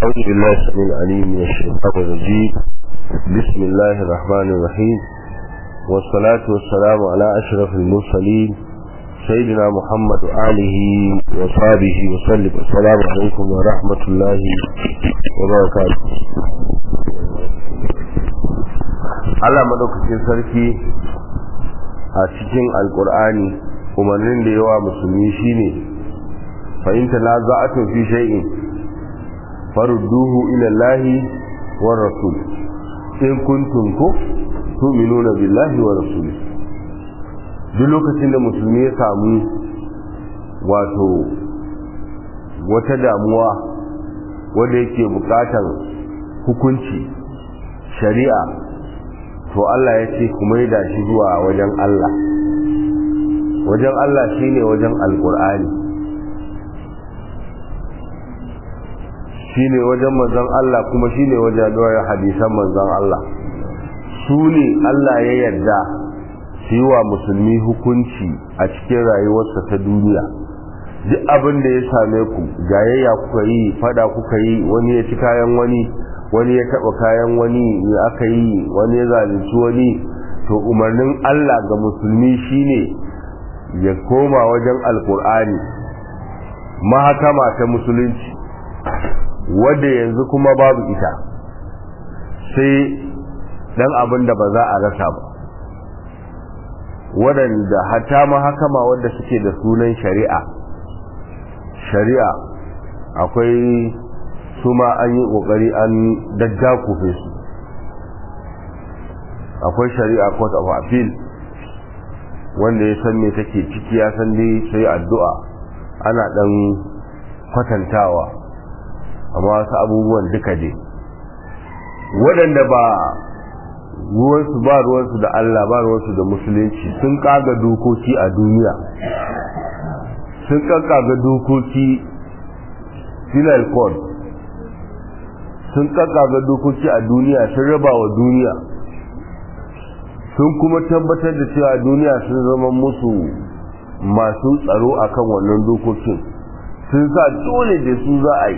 أعوذ بالله السميع العليم من الشيطان الرجيم بسم الله الرحمن الرحيم والصلاة والسلام على أشرف المرسلين سيدنا محمد وآله وصحبه وسلم السلام عليكم ورحمة الله وبركاته Allah madaukakin sarki a cikin alkur'ani umarnin da yawa musulmi shine fahimta na za'atu fi shay'in farudduhu ila Allahi wa rasul in kuntum ku tu'minuna billahi wa rasuli duk lokacin da musulmi ya samu wato wata damuwa wanda yake bukatan hukunci shari'a to Allah ya ce kuma yi shi zuwa wajen Allah wajen Allah shine wajen alkur'ani shine wajen manzon Allah kuma shine wajen doyar hadisan manzon Allah su ne Allah ya yarda su yi wa musulmi hukunci a cikin rayuwarsa ta duniya duk abin da ya same ku jayayya kuka yi fada kuka yi wani ya ci kayan wani wani ya taba kayan wani ya aka yi wani ya zalunci wani to umarnin Allah ga musulmi shine ya koma wajen alkur'ani mahakama ta musulunci wadda yanzu kuma babu ita sai dan abin da ba za a rasa ba waɗanda hata mahakama wadda suke da sunan shari'a shari'a akwai su ma an yi ƙoƙari an daddakufe su akwai shari'a court of appeal wanda ya san me take ciki ya san dai sai addu'a ana ɗan kwatantawa amma wasu abubuwan duka dai waɗanda ba ruwansu ba ruwansu da Allah ba ruwansu da musulunci sun kaga dokoki a duniya sun kaga dokoki penal code sun kaga dokoki a duniya sun raba wa duniya sun kuma tabbatar da cewa duniya sun zama musu masu tsaro akan wannan dokokin sun sa dole da su za a yi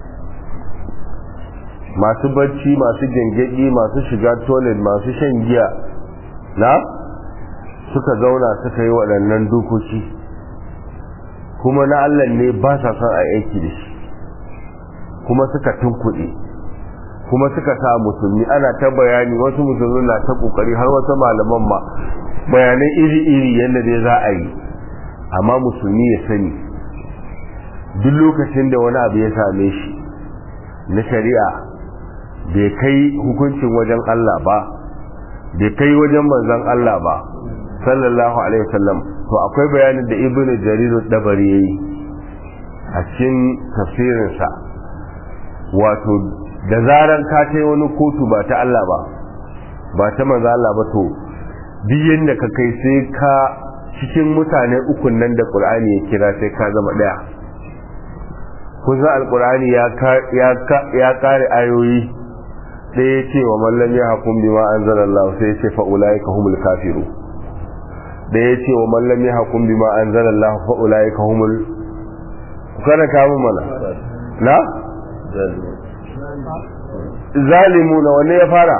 masu bacci masu gengedi masu shiga toilet masu shan giya na suka zauna suka yi waɗannan dokoki kuma na Allah ne ba sa son a aiki da shi kuma suka tunkuɗe kuma suka sa musulmi ana ta bayani wasu musulmi na ta ƙoƙari har wasu malaman ma bayanai iri-iri yadda dai za a yi amma musulmi ya sani duk lokacin da wani abu ya same shi na shari'a bai kai hukuncin wajen Allah ba bai kai wajen manzon Allah ba sallallahu alaihi wasallam to akwai bayanin da ibnu jarir dabari yayi a cikin tafsirinsa wato da zaran ka kai wani kotu ba ta Allah ba ba ta manzon Allah ba to duk yanda ka kai sai ka cikin mutane ukun nan da Qur'ani ya kira sai ka zama daya kusa alqur'ani ya ya kare ayoyi sai ya ce wa mallam ya hakun bima anzalallah sai ya ce fa ulaika humul kafiru da ya ce wa mallam ya hakun bima anzalallah fa ulaika humul kana kawo mana na zalimu na wanne ya fara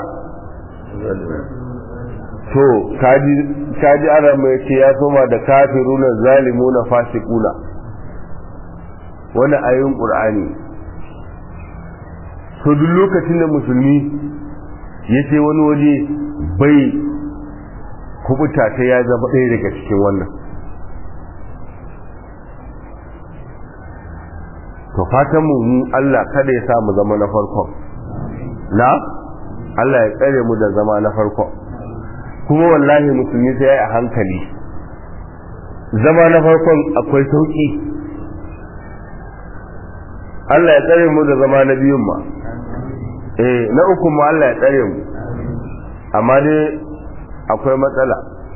to kaji kaji ana mai ce ya soma da kafiruna zalimuna fasiquna wannan ayoyin qur'ani to duk lokacin da musulmi ya ce wani waje bai kubuta ta ya zama ɗaya daga cikin wannan to fatan mu Allah kada ya sa mu zama na farkon na Allah ya tsare mu da zama na farkon kuma wallahi musulmi sai ya yi a hankali zama na farkon akwai sauki Allah ya tsare mu da zama na biyun ma eh na uku ma Allah ya tsare mu amma dai akwai matsala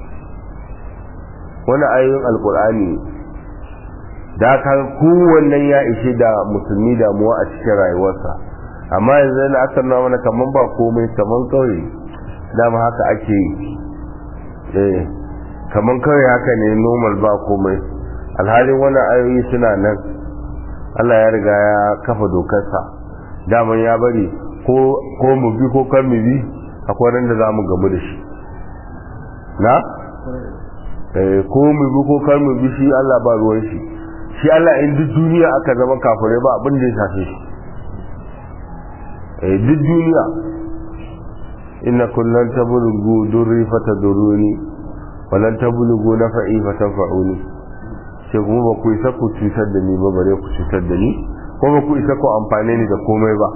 wani ayoyin alkur'ani da ka kowannen ya ishe da musulmi damuwa a cikin rayuwarsa amma yanzu yana aka nuna mana kaman ba komai kaman kawai dama haka ake yi eh kaman kawai haka ne normal ba komai alhalin wani ayoyi suna nan Allah ya riga ya kafa dokarsa daman ya bari ko mu bi ko kan mu bi akwai ran da za mu gamu da shi na ko mu bi ko kan mu bi shi Allah ba ruwan shi shi Allah in duk duniya aka zama kafirai ba abin da ya shafe shi eh duk duniya inna kullan tablughu durri fataduruni walan tablughu nafa'i fatanfa'uni sai kuma ba ku isa ku cutar da ni ba bare ku cutar da ni ko ba ku isa ku amfane ni da komai ba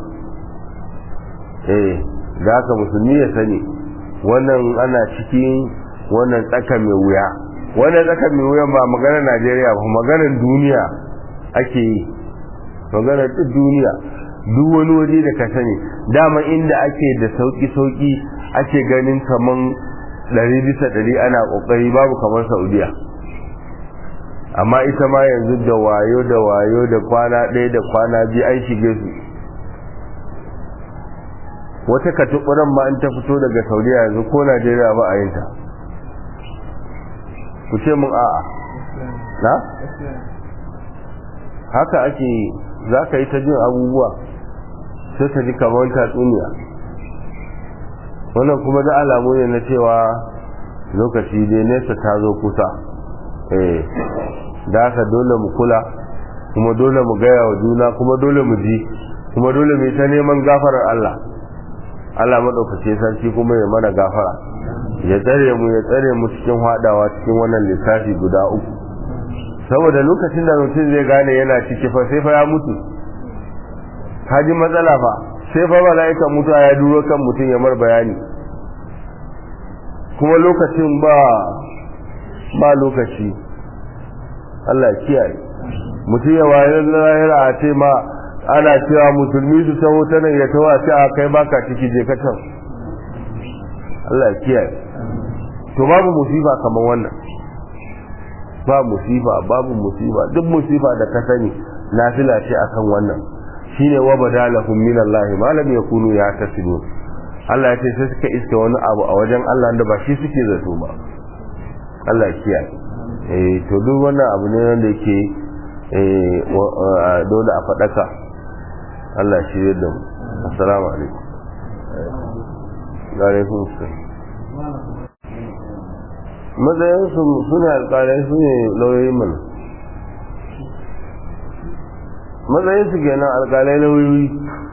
eh da haka musulmi ya sani wannan ana cikin wannan tsaka mai wuya wannan tsaka mai wuya ba maganar Najeriya ba maganar duniya ake yi maganar duk duniya duk wani waje da ka sani dama inda ake da sauki sauki ake ganin kaman ɗari bisa ɗari ana ƙoƙari babu kamar Saudiya amma ita ma yanzu da wayo da wayo da kwana ɗaya da kwana biyu an shige su wata katuɓuran ma in ta fito daga saudiya yanzu ko najeriya ba a yin ta ku ce mun a'a na haka ake za ka yi ta jin abubuwa sai ka ji kamar tatsuniya wannan kuma da alamu ne na cewa lokaci dai nesa ta zo kusa eh da haka dole mu kula kuma dole mu gaya wa juna kuma dole mu ji kuma dole mu ta neman gafarar Allah Allah madaukake sarki kuma ya mana gafara ya tsare mu ya tsare mu cikin hadawa cikin wannan lissafi guda uku saboda lokacin da mutum zai gane yana ciki fa sai fa ya mutu haji matsala fa sai fa mala'ika mutuwa ya duro kan mutum ya mar bayani kuma lokacin ba ba lokaci Allah kiyaye mutum ya wayar lahira a ce ma ana cewa musulmi su taho ta nan ya taho a ce a kai baka ciki je ka can Allah kiyaye to babu musifa kamar wannan ba musifa babu musifa duk musifa da ka sani nafila ce akan wannan shine wa badalahum min Allah ma lam yakunu yahtasibun Allah ya ce sai suka iske wani abu a wajen Allah da ba shi suke zato ba Allah kiyaye eh to duk wannan abu ne wanda yake eh dole a fadaka Allah shi yadda mu assalamu alaikum wa alaikum assalam matsayin su sune alƙalai su ne lauyoyin mana matsayin su kenan alƙalai lauyoyi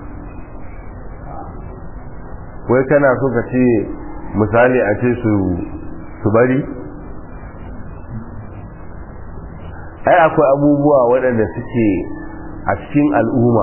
wai kana so ka ce misali a ce su su bari ai akwai abubuwa waɗanda suke a cikin al'umma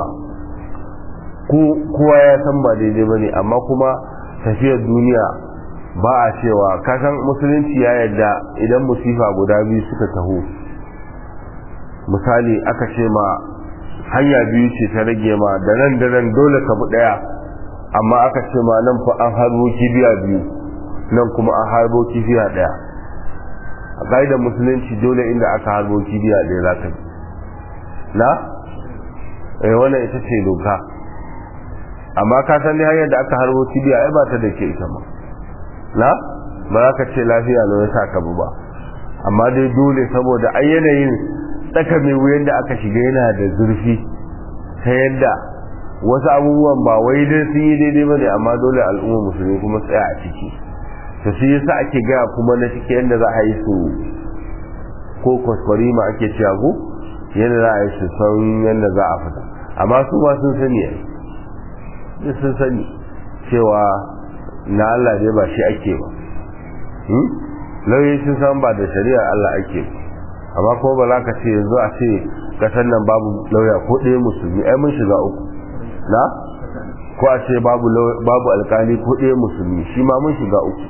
kowa ya san ba daidai ba ne amma kuma tafiyar duniya ba a cewa kasan musulunci ya yadda idan musifa guda biyu suka taho misali aka ce ma hanya biyu ce ta rage ma da nan da nan dole ka bi ɗaya amma aka ce ma nan fa an harbo kibiya biyu nan kuma an harbo kibiya ɗaya a ƙa'idar musulunci dole inda aka harbo kibiya ɗaya za ka na? eh wannan ita ce doka amma ka san dai hanyar da aka harbo kibiya ai ba ta da ke ita ma na? ba za ka ce lafiya na ya sa ka ba amma dai dole saboda ai yanayin tsaka mai wuyan da aka shiga yana da zurfi ta yadda wasu abubuwan ba wai dai sun yi daidai ba ne amma dole al'umma musulmi kuma tsaya a ciki to shi yasa ake gaya kuma na ciki yadda za a yi su ko kwaskwari ma ake cewa ko yadda za a yi su san yadda za a fita amma su ma sun sani ya sun sani cewa na Allah dai ba shi ake ba lauyi sun san ba da shari'a Allah ake ba amma ko ba za ka ce yanzu a ce kasan nan babu lauya ko ɗaya musulmi ai mun shiga uku na ko a ce babu babu alkali ko ɗaya musulmi shi ma mun shiga uku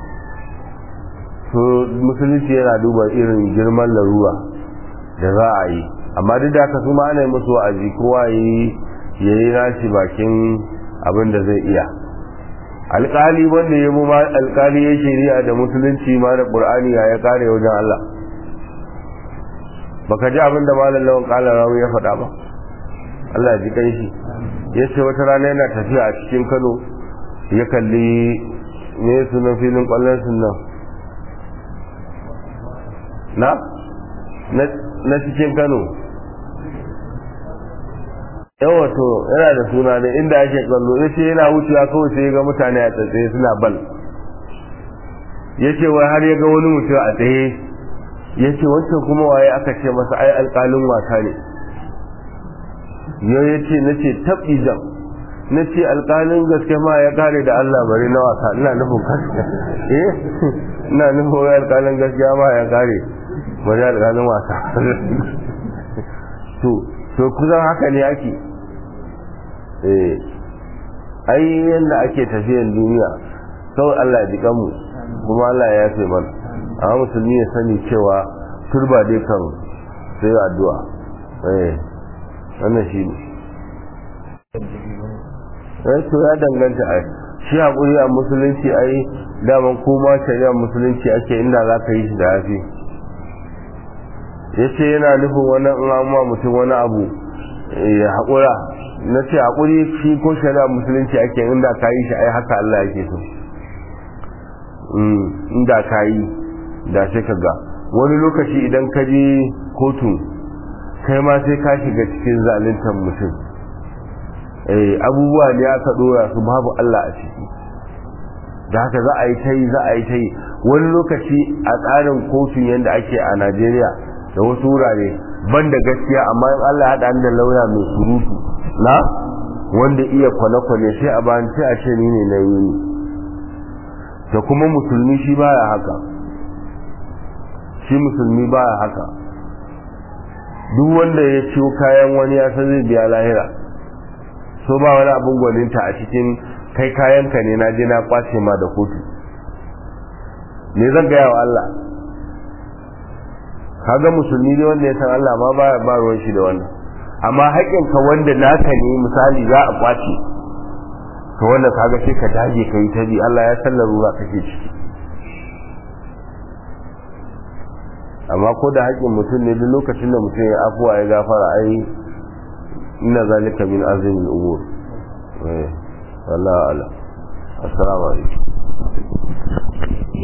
so musulunci yana duba irin girman larura da za a yi amma duk da haka su ma ana yi musu wa'azi kowa yi ya yi nashi bakin abin da zai iya alkali wanda ya mu ma alkali ya shari'a da musulunci ma da qur'ani ya kare wajen Allah baka ji abin da malam lawan kala rawu ya faɗa ba Allah ya ji kanshi ya ce wata rana yana tafiya a cikin Kano ya kalli ne sunan filin kwallon sunan na na cikin Kano yawa to yana da suna da inda ake kallo ya ce yana wucewa kawai sai ya ga mutane a tsaye suna bal ya ce wai har ya ga wani mutum a tsaye ya ce wancan kuma waye aka ce masa ai alƙalin wasa ne yau ya ce na ce taɓi jam na ce alƙalin gaske ma ya kare da Allah bari na wasa ina nufin gaske eh ina nufin wai alƙalin gaskiya ma ya kare bari alƙalin wasa to to kusan haka ne ake eh ai yanda ake tafiyan duniya kawai Allah ya jiƙa mu kuma Allah ya yafe mana amma musulmi ya sani cewa turba dai kan sai addu'a eh wannan shi ne eh to ya danganta ai shi hakuri a musulunci ai daman kuma shari'a musulunci ake inda za ka yi shi da yafi ya ce yana nufin wani in amma mutum wani abu ya haƙura na ce haƙuri shi ko shari'a musulunci ake inda ka yi shi ai haka Allah yake so inda ka yi da sai ka ga wani lokaci idan ka je kotu kai ma sai ka shiga cikin zaluntar mutum abubuwa ne aka dora su babu Allah a ciki da haka za a yi ta yi za a yi ta yi wani lokaci a tsarin kotun yadda ake a Najeriya da wasu wurare ban da gaskiya amma in Allah ya haɗa da lauya mai surutu na wanda iya kwane-kwane sai a bayan sai a ce ni ne na yi da kuma musulmi shi baya haka shi musulmi baya haka duk wanda ya ciwo kayan wani ya san zai biya lahira so ba wani abin gwaninta a cikin kai kayanka ne na je na kwace ma da kotu me zan gaya wa Allah kaga musulmi ne wanda ya san Allah ma ba ba ruwan shi da wannan amma haƙƙinka wanda naka ne misali za a kwace to wanda kaga sai ka dage ka yi ta bi Allah ya san larura kake ciki amma ko da haƙƙin mutum ne duk lokacin da mutum ya afuwa ya gafara ai inna zalika min azmin al-umur eh wallahi ala assalamu alaikum